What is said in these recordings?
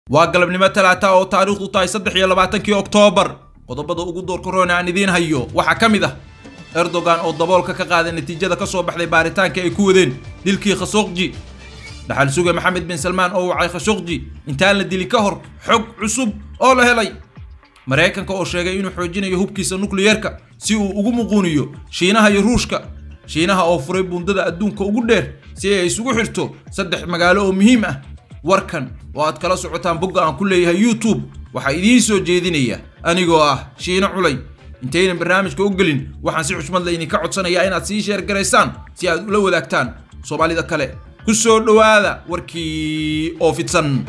waa galabnimo talaata oo taariikhdu tahay saddex iyo labaatankii oktoobar qodobada ugu doorka roon aan idiin hayo waxaa ka mid ah erdogan oo daboolka ka qaaday natiijada ka soo baxday baaritaanka ay ku wadeen dilkii khashogji dhaxal suge maxamed bin salmaan oo wacay khashogji intaan la dili ka hor xog cusub oo la helay maraykanka oo sheegay inuu xoojinayo hubkiisa nukliyeerka si uu ugu muquuniyo shiinaha iyo ruushka shiinaha oo furay bundada adduunka ugu dheer si ay isugu xirto saddex magaalo oo muhiim ah warkan oo aad kala socotaan bogga aan ku leeyahay youtube waxaa idiin soo jeedinaya anigoo ah shiino culay intaynan barnaamijka u gelin waxaan si xushmad la idinka codsanayaa inaad sii sheer garaysaan si aad ula wadaagtaan soomaalida kale ku soo dhowaada warkii oo fidsan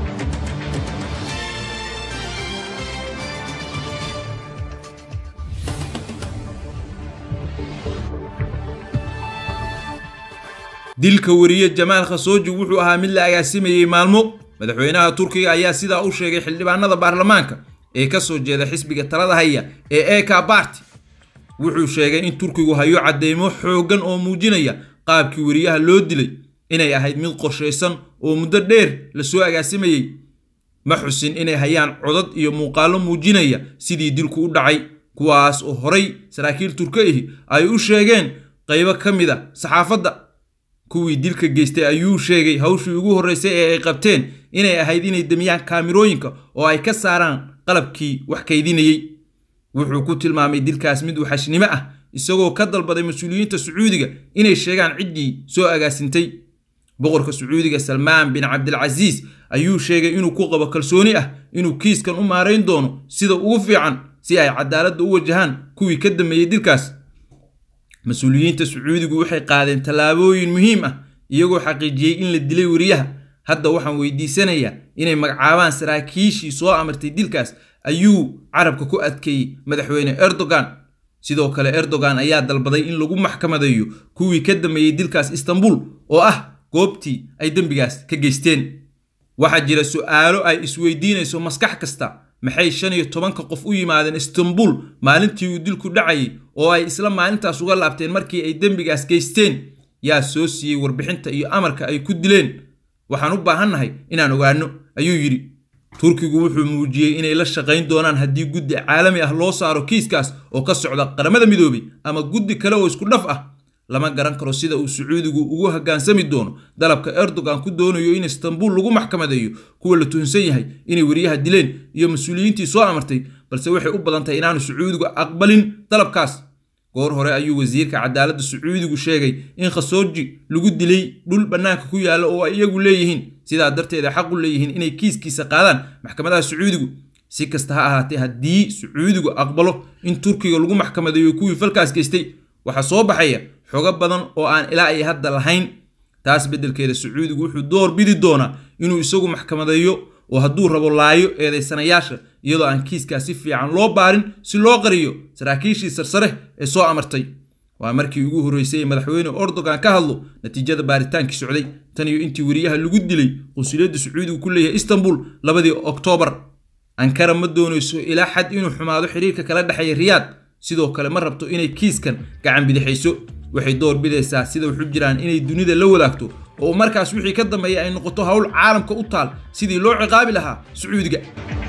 dilka wariye jamaal khashoggi wuxuu ahaa mid la agaasimayey maalmo madaxweynaha turkiga ayaa sidaa u sheegay xildhibaanada baarlamaanka ee ka soo jeeda xisbiga talada haya ee eka barty wuxuu sheegay in turkigu hayo cadeymo xooggan oo muujinaya qaabkii wariyaha loo dilay inay ahayd mid qorshaysan oo muddo dheer lasoo agaasimayey ma xusin inay hayaan codad iyo muuqaallo muujinaya sidii dilku u dhacay kuwaas oo horay saraakiil turka ahi ay u sheegeen qaybo ka mid a saxaafadda kuwii dilka geystay ayuu sheegay hawshii ugu horreysay ee ay qabteen inay ahayd inay demiyaan kaamirooyinka oo ay ka saaraan qalabkii wax kaydinayey wuxuu ku tilmaamay dilkaas mid waxashnimo ah isagoo ka dalbaday mas-uuliyiinta sacuudiga inay sheegaan ciddii soo agaasintay boqorka sacuudiga salmaan bin cabdilcasiis ayuu sheegay inuu ku qabo kalsooni ah inuu kiiskan u maarayn doono sida ugu fiican si ay cadaaladda u wajahaan kuwii ka dambeeyey dilkaas mas-uuliyiinta sacuudigu waxay qaadeen tallaabooyin muhiim ah iyagoo xaqiijiyey in la dilay wariyaha hadda waxaan weydiisanayaa inay magacaabaan saraakiishii soo amartay dilkaas ayuu carabka ku adkeeyey madaxweyne erdogan sidoo kale erdogan ayaa dalbaday in lagu maxkamadeeyo kuwii ka dambeeyey dilkaas istanbul oo ah goobtii ay dembigaas ka geysteen waxaa jira su'aalo ay isweydiinayso maskax kasta maxay shan iyo tobanka qof u yimaadeen istanbul maalintii uu dilku dhacayay oo ay isla maalintaas uga laabteen markii ay dembigaas geysteen yaa soo siiyey warbixinta iyo amarka ay ku dileen waxaan u baahannahay inaan ogaanno ayuu yidhi turkigu wuxuu muujiyey inay la shaqayn doonaan haddii guddi caalami ah loo saaro kiiskaas oo ka socda qaramada midoobay ama guddi kale oo isku dhaf ah lama garan karo sida uu sacuudigu ugu hoggaansami doono dalabka erdogan ku doonayo in istanbul lagu maxkamadeeyo kuwa la tuhunsan yahay inay wariyaha dileen iyo mas-uuliyiintii soo amartay balse waxay u badan tahay inaanu sacuudigu aqbalin dalabkaas goor hore ayuu wasiirka cadaaladda sacuudigu sheegay in khashoggi lagu dilay dhul bannaanka ku yaalla oo ay iyagu leeyihiin sidaa darteed ay xaq u leeyihiin inay kiiskiisa qaadaan maxkamadaha sacuudigu si kasta ha ahaatee haddii sacuudigu aqbalo in turkiga lagu maxkamadeeyo kuwii falkaas geystay waxaa soo baxaya xogo badan oo aan ilaa ay hadda lahayn taas beddelkeeda sacuudigu wuxuu door bidi doonaa inuu isagu maxkamadeeyo oo hadduu rabo laayo eedaysanayaasha iyadoo aan kiiskaa si fiican loo baarin si loo qariyo saraakiishii sarsare ee soo amartay waa markii ugu horreysay ee madaxweyne erdogan ka hadlo natiijada baaritaankii socday tan iyo intii wariyaha lagu dilay qunsuliyadda sacuudigu ku leeyahay istanbul labadii oktoobar ankara ma doonayso ilaa xad inuu xumaado xiriirka kala dhexeeya riyaad sidoo kale ma rabto inay kiiskan gacan bidixayso waxay door bidaysaa sida waxu jiraan inay dunida la wadaagto oo markaas wixii ka dambeeya ay noqoto howl caalamka u taal sidii loo ciqaabi lahaa sacuudiga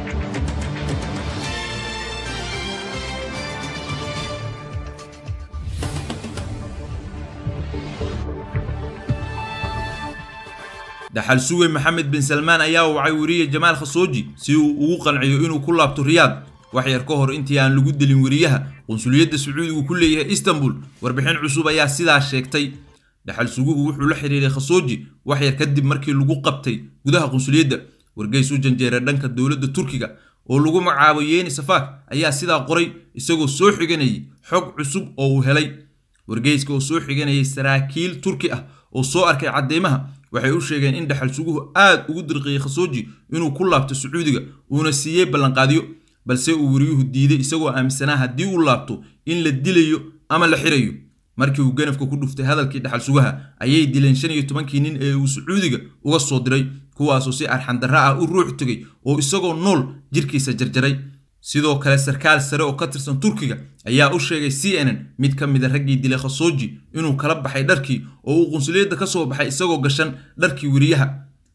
dhaxal suge maxamed bin salmaan ayaa wacay wariye jamaal khashoggi si uu ugu qanciyo inuu ku laabto riyaad wax yar ka hor intii aan lagu dilin wariyaha qunsuliyadda sacuudigu ku leeyahay istanbul warbixin cusub ayaa sidaa sheegtay dhaxal suguhu wuxuu la xiriiray khashoggi wax yar kadib markii lagu qabtay gudaha qunsuliyadda wargeys u janjeera dhanka dowladda turkiga oo lagu magacaabo yeeni safaak ayaa sidaa qoray isagoo soo xiganayay xog cusub oo uu helay wargeyska oo soo xiganayay saraakiil turki ah oo soo arkay cadeymaha waxay u sheegeen in dhaxal suguhu aad ugu dirqiyey khashoggi inuu ku laabto sacuudiga uuna siiyey ballanqaadyo balse uu wariyuhu diiday isagoo aaminsanaa haddii uu laabto in la dilayo ama la xirayo markii uu ganafka ku dhuftay hadalkii dhaxal sugaha ayay dileen shan iyo tobankii nin ee uu sacuudiga uga soo diray kuwaasoo si arxandarra ah u ruux tegay oo isagoo nool jirkiisa jarjaray sidoo kale sarkaal sare oo ka tirsan turkiga ayaa u sheegay c n n mid ka mida raggii dilay khashoggi inuu kala baxay dharkii oo uu qunsuliyadda ka soo baxay isagoo gashan dharkii weriyaha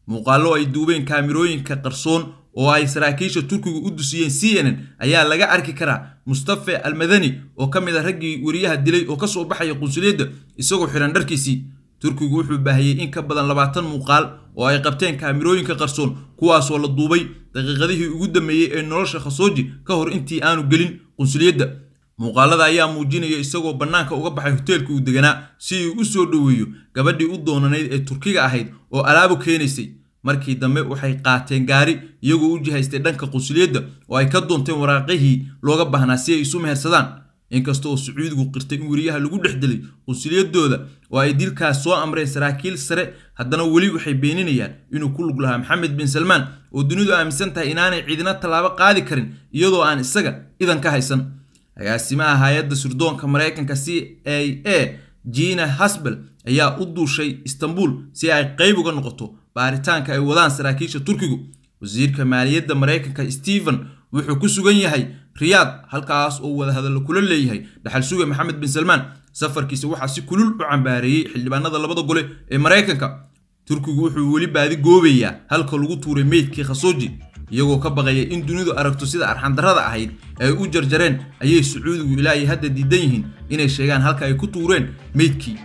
muuqaallo ay duubeen kaamirooyinka qarsoon oo ay saraakiisha turkigu u dusiyeen c n n ayaa laga arki karaa mustafe almadani oo ka mid a raggii weriyaha dilay oo kasoo baxaya qunsuliyadda isagoo xihan dharkiisii turkigu wuxuu baahiyey in ka badan labaatan muuqaal oo ay qabteen kaamirooyinka qarsoon kuwaasoo la duubay daqiiqadihii ugu dambeeyey ee nolosha khasooji ka hor intii aanu gelin qunsuliyadda muuqaalada ayaa muujinaya isagoo bannaanka uga baxay hoteelka uu deganaa si uu u soo dhoweeyo gabadhii u doonanayd ee turkiga ahayd oo alaabu keenaysay markii dambe waxay qaateen gaari iyagoo u jihaystay dhanka qunsuliyadda oo ay ka doonteen waraaqihii looga baahnaa si ay isu mehersadaan inkasta oo sacuudigu qirtay in weriyaha lagu dhex dilay qunsuliyadooda oo ay dilkaas soo amreen saraakiil sare haddana weli waxay beeninayaan inuu ku lug lahaa maxamed bin salmaan oo dunidu aaminsan tahay inaanay ciidina tallaabo qaadi karin iyadoo aan isaga idan ka haysan agaasimaha hay-adda surdoonka maraykanka c a a jina hasbel ayaa u duushay istanbul si ay qayb uga noqoto baaritaanka ay wadaan saraakiisha turkigu wasiirka maaliyadda maraykanka stephen wuxuu ku sugan yahay riyaad halkaas oo wadahadallo kula leeyahay dhaxal suge maxamed bin salmaan safarkiisa waxaa si kulul u cambaareeyey xildhibaanada labada gole ee maraykanka turkigu wuxuu weli baadi goobayaa halka lagu tuuray meydkii khasooji iyagoo ka baqaya in dunidu aragto sida arxandarrada ahayd ay u jarjareen ayay sacuudigu ilaahay hadda diidan yihiin inay sheegaan halka ay ku tuureen meydkii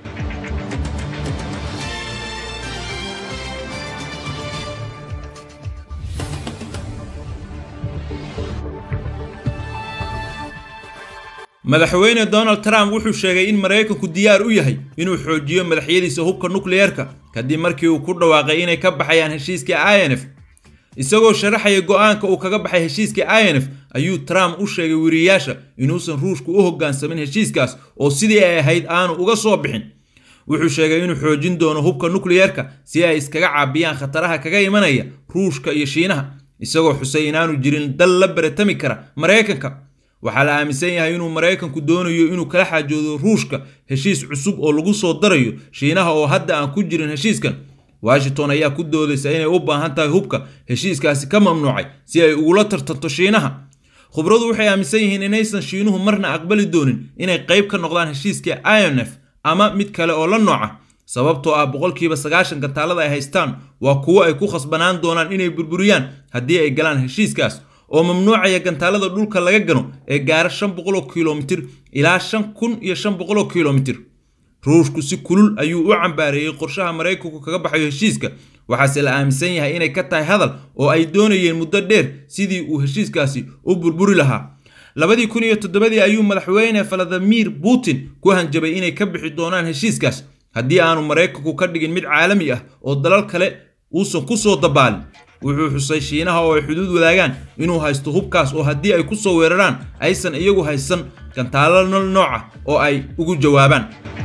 madaxweyne donald trump wuxuu sheegay in maraykanku diyaar u yahay inuu xoojiyo madaxyadiisa hubka nukliyeerka kadib markii uu ku dhawaaqay inay ka baxayaan heshiiskii i n f isagoo sharaxaya go-aanka uu kaga baxay heshiiskii i n f ayuu trump u sheegay weriyaasha inuusan ruushku u hoggaansamin heshiiskaas oo sidii ay ahayd aanu uga soo bixin wuxuu sheegay inuu xoojin doono hubka nukliyeerka si ay iskaga caabiyaan khataraha kaga imanaya ruushka iyo shiinaha isagoo xusay inaanu jirin dal la baratami kara maraykanka waxaa la aaminsan yahay inuu maraykanku doonayo inuu kala xaajoodo ruushka heshiis cusub oo lagu soo darayo shiinaha oo hadda aan ku jirin heshiiskan washington ayaa ku doodaysa inay u baahan tahay hubka heshiiskaasi ka mamnuucay si ay ugula tartanto shiinaha khubradu waxay aaminsan yihiin inaysan shiinuhu marna aqbali doonin inay qayb ka noqdaan heshiiskii i n f ama mid kale oo la nooca sababtoo ah boqolkiiba sagaashan gantaalada ay haystaan waa kuwo ay ku khasbanaan doonaan inay burburiyaan haddii ay galaan heshiiskaas oo mamnuucaya gantaalada dhulka laga gano ee gaara shan boqoloo kilomitir ilaa shan kun iyo shan boqoloo kilomitir ruushku si kulul ayuu u cambaareeyey qorshaha maraykanku kaga baxayo heshiiska waxaase la aaminsan yahay inay ka tahay hadal oo ay doonayeen muddo dheer sidii uu heshiiskaasi u burburi lahaa labadii kun iyo toddobadii ayuu madaxweyne valadimir putin ku hanjabay inay ka bixi doonaan heshiiskaas haddii aanu maraykanku ka dhigin mid caalami ah oo dalal kale uusan ku soo dabaalin wuxuu xusay shiinaha oo ay xuduud wadaagaan inuu haysto hubkaas oo haddii ay ku soo weeraraan aysan iyagu haysan gantaalo nol nooca oo ay ugu jawaabaan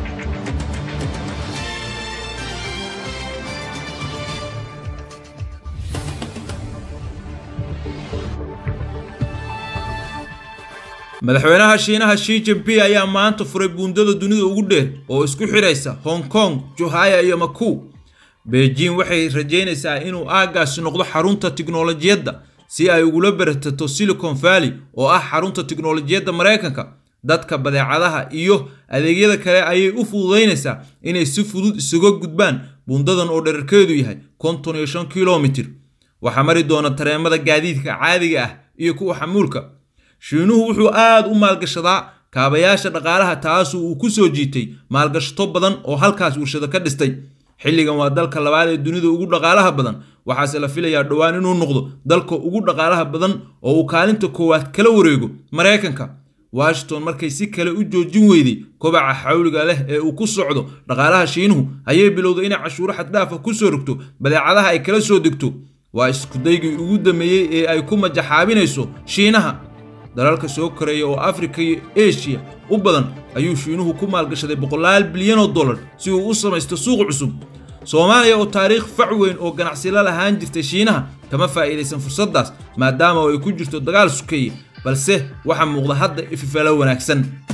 madaxweynaha shiinaha shi jinping ayaa maanta furay buundada dunida ugu dheer oo isku xidhaysa hong kong johaya iyo maku beijing waxay rajaynaysaa inuu aaggaasi noqdo xarunta tiknolojiyadda si ay ugula baratato silicon valley oo ah xarunta tiknolojiyadda maraykanka dadka badeecadaha iyo adeegyada kale ayay u fududaynaysaa inay si fudud isaga gudbaan buundadan oo dherarkeedu yahay konton iyo shan kilomitir waxaa mari doona tareemada gaadiidka caadiga ah iyo kuwa xamuulka shiinuhu wuxuu aad u maalgashadaa kaabayaasha dhaqaalaha taasu uu ku soo jiitay maalgashato badan oo halkaas warshado ka dhistay xilligan waa dalka labaad ee dunida ugu dhaqaalaha badan waxaase la filayaa dhowaan inuu noqdo dalka ugu dhaqaalaha badan oo uu kaalinta koowaad kala wareego maraykanka washington markay si kale u joojin weyday kobaca xawliga leh ee uu ku socdo dhaqaalaha shiinuhu ayay bilowday inay cashuuro xaddhaafa ku soo rogto badeecadaha ay kala soo degto waa iskudaygii ugu dammeeyey ee ay ku majaxaabinayso shiinaha dalalka soo koreeya oo afrika iyo eshiya u badan ayuu shiinuhu ku maalgashaday boqolaal bilyan oo dollar si uu u samaysto suuq cusub soomaaliya oo taariikh fac weyn oo ganacsila lahaan jirtay shiinaha kama faa'iidaysan fursaddaas maadaama oo ay ku jirto dagaal sukeeye balse waxaa muuqda hadda ififalo wanaagsan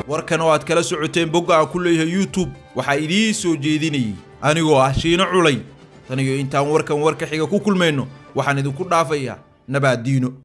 warkan oo aad kala socoteen bogga aan ku leeyahay youtube waxaa idiin soo jeedinayay anigoo ah shiino culay tan iyo intaan warkan warka xiga ku kulmayno waxaan idinku dhaafayaa nabaaddiino